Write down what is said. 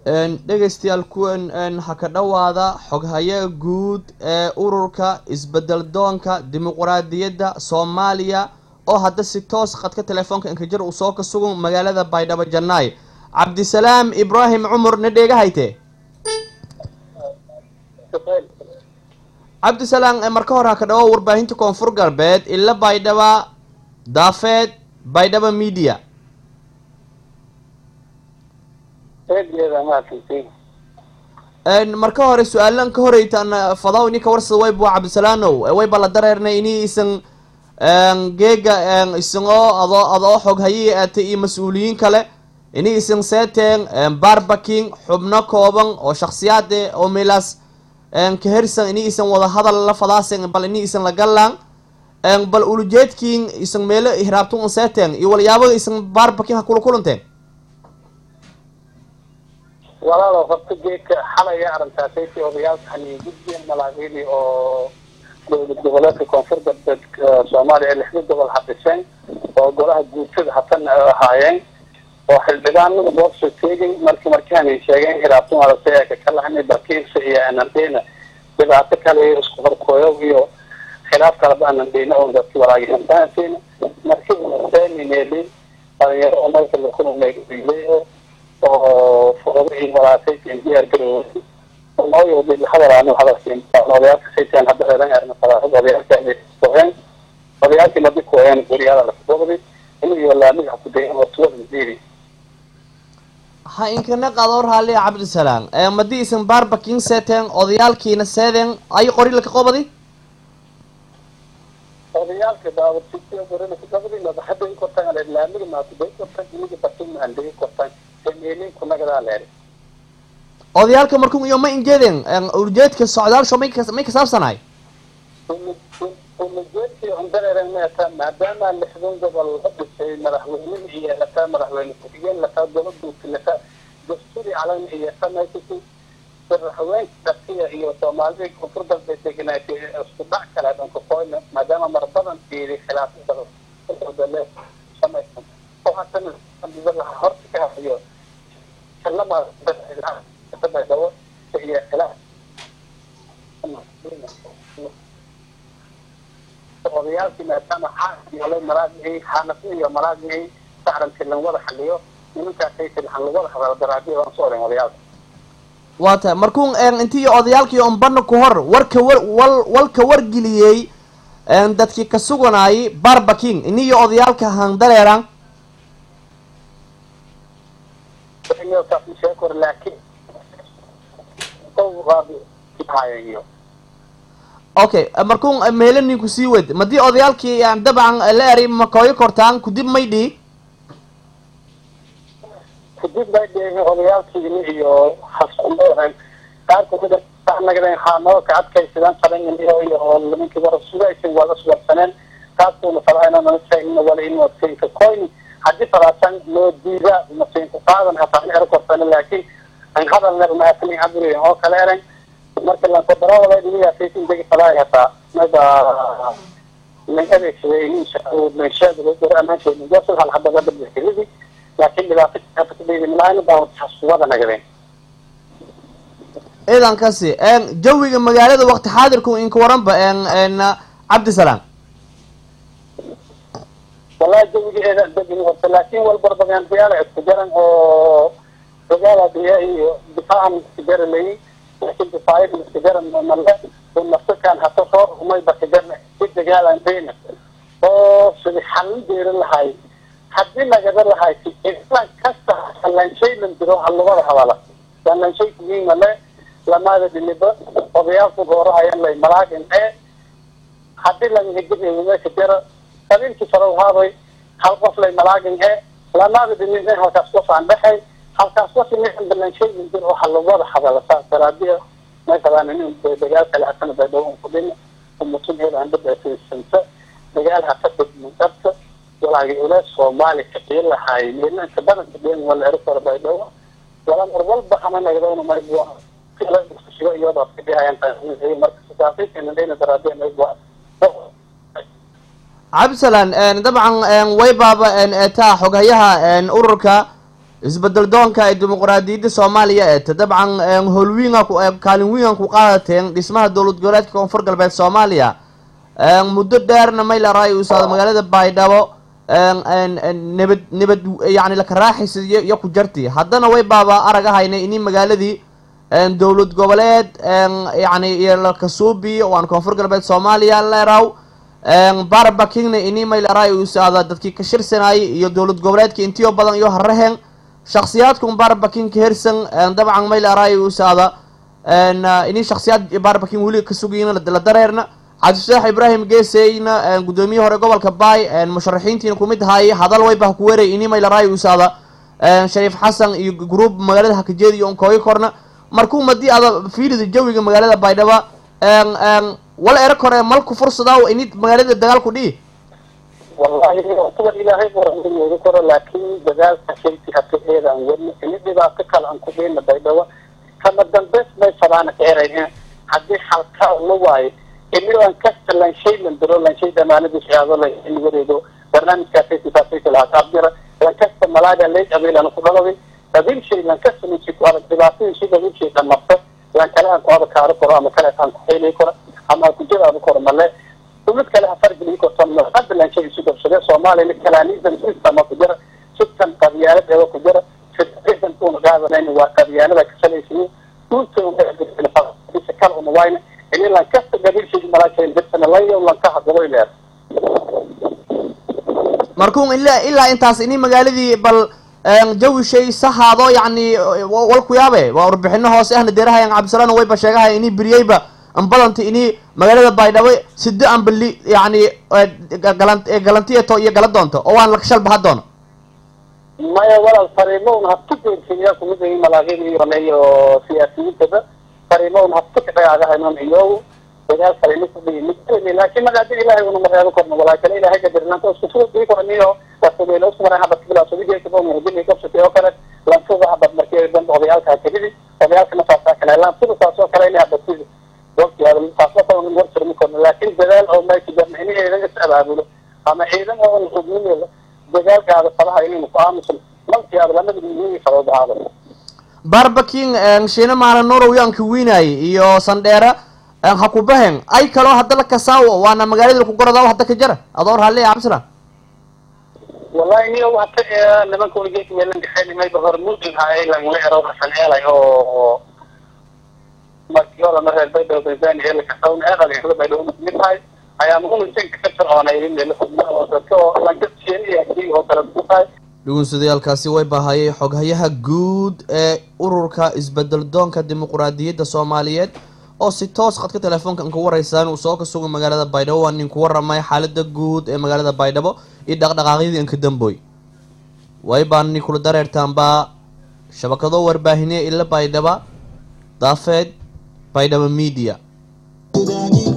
dhegaystayaal kuwan ha ka dhowaada xoghaye guud ee ururka isbedel doonka dimuquraadiyadda soomaaliya oo hadda si toos khadka telefoonka inkajir uu soo ka sugan magaalada baydhabo jannaay cabdisalaam ibraahim cumar na dheega hayte cabdisalaam marka hore ha ka dhawo warbaahinta koonfur galbeed ila baydhaba daafeed baydhaba media marka hore su-aalan ka horeytaan fadaw ini kawarsada wayb waa cabdisalaanow wayba la dareernay ini isan geega isagoo adoo adoo xog hayii aatay iyo mas-uuliyiin kale ini isan seeteen barbaking xubno kooban oo shaksiyaade oo meelaas kahersan ini isan wada hadal la fadaasen bal ini isan la galaan bal ulujeedkiin isan meelo hiraabtun un seeteen iyo walyaabada isan barbaking ha kula kulanteen walaalo horta geedka xalaya arrintaasaysi odayaalka hani guddiga malaaqidii oo dowlad goboleedka koonfur galbeed soomaaliya lixda gobol hadhiseen oo golaha guutada hatana ahaayeen oo xildhibaanada boobsoo teegay marki markaanay sheegeen hiraabtun aragtay ka lahanay bakiirsa iyo anandeyna dhibaato kale isku horkooyo iyo khilaaf kaleba anandeyna oo dadki walaagihantaanteena marki seenineli dhalinyaro oo dalka lakunumeeyo oo fuqadii walaasay diyaar garoway nooyo dil hadalaanu hadalkiin odayaalka saytaan hadda eedan erna fadaahad odayaalka ay kuheen odayaalkii madi kuheen guriyada la fuqdi inayo laamiga kudayan oo tuwada diiri ha inkana qadoor haali cabdisalaam madi isan barbaking seeteen odayaalkiina seedeen ay qori laka qobadi odayaalka daawasiyo gorina kudabadi madaxada kortaan laamiga maakuday kortaan iniga batin andegi kortaan odayaalka markun iyo ma injeedeen ujeedka socdaalsho may may kasaabsanahay ujeedkii undareeren meeta maadaama lixdan gobol la dhisay madaxweynihi iyo lataa madaxweyne ku-xigeen lataa dowladuuti lataa dasturi calan iyo samaysasi madaxweyne dakiya iyo soomaalidii koonfur galbeed deganaatay isku dhac kale dhanka koyna maadaama mar badan fiiri khilaafadale samaysan oo haddana horta ka hayo odayaalkii maadaama xaala maraagihii xaanafi iyo maraagihii sacranti lan wada xaliyo nimankaasay tilxan lagwada hadalo daraadiya waan soo oren odayaalka waa tahay markuun intii odayaalkii ombana ku hor warka war wal walka wargeliyey dadkii ka suganaayay barbaking iniyo odayaalka handareeran sheekor laakiin okay markuun meelo ninku sii wed madii odayaalkii dabcan la eri makooyo kortaan kudib may dhii kudib may dhihi odayaalkiini iyo haskumadan qaar kamida nagadeen haanoo ka adkaysadaan qalanganiyo iyo nimankii wara sugaysan wada suwarsaneen taasuna falaana nala sheegna wala in adkaysa koyni haddii falaasan loo diida masiinku qaadan hataa ero kortana laakiin an hadal ner maasani caburi oo kale eran marka lankodarawada dhiniyaasaysin degi falaay hataa mada lan adeegsaday inshaamaanshaasul hal hadaba dabdixiridi laakiin dhibaato kadhigimlaana baa haskuwada nagadeen ciidankasi jawiga magaalada wakti xaadirku inka waranba cabdisalaam wallahi jawigeeda degin horta laakin walbarbagaandiyaala isku jaran oo dagaala diya iyo difaacan isku jaralay laakin difaayada isku jaran male nafsakan hata soo rumay bakajarna si dagaalan deyna oo sidi xalin deeri lahay hadii nagada lahay islan kasta lanshaylan jiro halugada hadala lanshay kugiin male lamaada dhiniba odayaalku goorahayan lay malaagin ee hadii langahijirka jara qabiilkii fara haabay hal qof lay malaagin he lamaada dhinin halkaas qof aan dhexay halkaas qof inin balanshayin jir waxa lagwada hadala saas daraadiya meeshadan inin dagaal kale hatana baydhawo kudhin umutun heeda aan dhabaasanta dagaal hata dhabta walaagi ule soomaali kaqiin lahaay meelanka badanka dhen wala ero kora baydhawo wala mar walba hama nagdawna maygo iyadoo iyadoo kadhihayan marka sidaasaykeena dhena daraadiya maygo cabdisalaan dabcan way baaba eetaa xoghayaha ururka isbedel doonka ee dimuqraadiyadda soomaaliya eeta dabcan howlwiinga kaalin wiingan ku qaadateen dhismaha dowlad goboleedka koonfur galbeed soomaaliya muddo dheerna maylaray usaada magaalada baydhabo nabad nabad yani lakaraaxaysa iyo ku jarti haddana way baaba aragahaynay ini magaaladii dowlad goboleed yani iyo lakasuubi waan koonfur galbeed soomaaliya leeraw barbakingna ini maylaray usaada dadkii ka shirsanayay iyo dowlad goboleedka intiyo badan iyo haraheen shaksiyaadkun barbaking ka hersan dabcan maylaray usaada ini shaksiyaad barbaking weli ka sugayin la dareerna cabdifataax ibraahim geeseyna guddoomiye hore gobolka baay musharaxiintiina kumid ahaayey hadal wayba ku weeray ini maylaray usaada shariif xasan iyo gruub magaalada hakajeed iyo onkooyo korna markuu madii ada fiilida jawiga magaalada baydhaba wala era kore malku fursadaa ini magaalada dagaal ku dhihi wallahi kuwa ilaahay buranooga koro laakiin dagaalka shayti hata eedaan wadna ini dhibaato kale aan ku dheyna baydhabo kama dambeys may fadaana ka erayna haddii halkaa la waayo ini lankasta lanshay landiro lanshay damaanada shahaado la in wareego barnaamijkaasaysifaasaysa lahaa taabjira lankasta malaaga leeg abeelana ku dhalaway qabiil shay lankasta ninki ku arag dhibaatadii shay qabiil shay dhamarta lan kale aan ku adakaaro karo ama kale aan ku xeelay karo ama aan ku jadaado karo male mid kale hafargeli korto hadda lanshay isu qabsade soomaaliyana kalaaniisan sistama ku jira sitan qabyaalad eeba ku jira federation una qaadanayna waa qabyaalada kasalaysiyo dhulta kala una wayna ini lankasta gabiilshay malaashay dirsana layo lanka hadabo ileer markuu ilaa ilaa intaas ini magaaladii bal jawi shay sahaado yacni wal ku yaabe waa warbixino hoose ahna deerahayan cabdisalaan wayba sheegahay ini beriyeyba ambadanta ini magaalada baydhabo sido ambali yani galan galantiyato iyo gala doonto oo waan lakashal baha doono maya walaal fariimo un habtu geersiiyaa kumid ay malaaqyada iyo siyaasiyiintaba fariimo un habtu kadhagaagahaynon iyo dagaal fariimo kudhigi mid laakiin magaada ilaahay una mareebo korno walaakale ilaahay gadirnaanta isku suuqii korniyo wasabeelo isku maray habad kibila subigeekaba hudili qabsatay oo kale lantuda habad markii dan odayaalka hakadidi odayaalkana saasaa kale lantuda saas oo kale inay habadkidi wartirmi korno laakiin dadaal oo meesha jarna in ciidan is abaabulo ama ciidan oo hubnimeeda dagaalkaada falaha inaynu ku aamusan malkii aad lamada muhiimi fadood ahaada barbaking shiina maala nurow yaanka wiinaay iyo sandheera ha ku bahen ay kaloo hadda la kasaawo waana magaalada ku gorodaa hadda ka jara adoo raalli cabdisalaan wallahi niyo hata nimanka weligeed meelan dhexeyn mayba hormuudin haay langla ero hasan eelay oo markii hore ma reer baydhabo tanzania ee lakasawn ee dhalinyarada baydhabo mid tahay ayaa muhumisanka ka fircoonay meel oo dadka oo lankasiyeen iyo hakii oo kale ku tahay dhugunsadayaalkaasi way baahayay xoghayaha guud ee ururka isbedel doonka dimuqraadiyadda soomaaliyeed oo si toos khadka telefoonka an ku waraysaan uu soo ka sugo magaalada baydhabo waa nin ku waramay xaalada guud ee magaalada baydhabo iyo dhaqdhaqaaqyadii anka damboy way baani kula dareertaanbaa shabakado warbaahineya ila baydhaba daafeed baydhabo media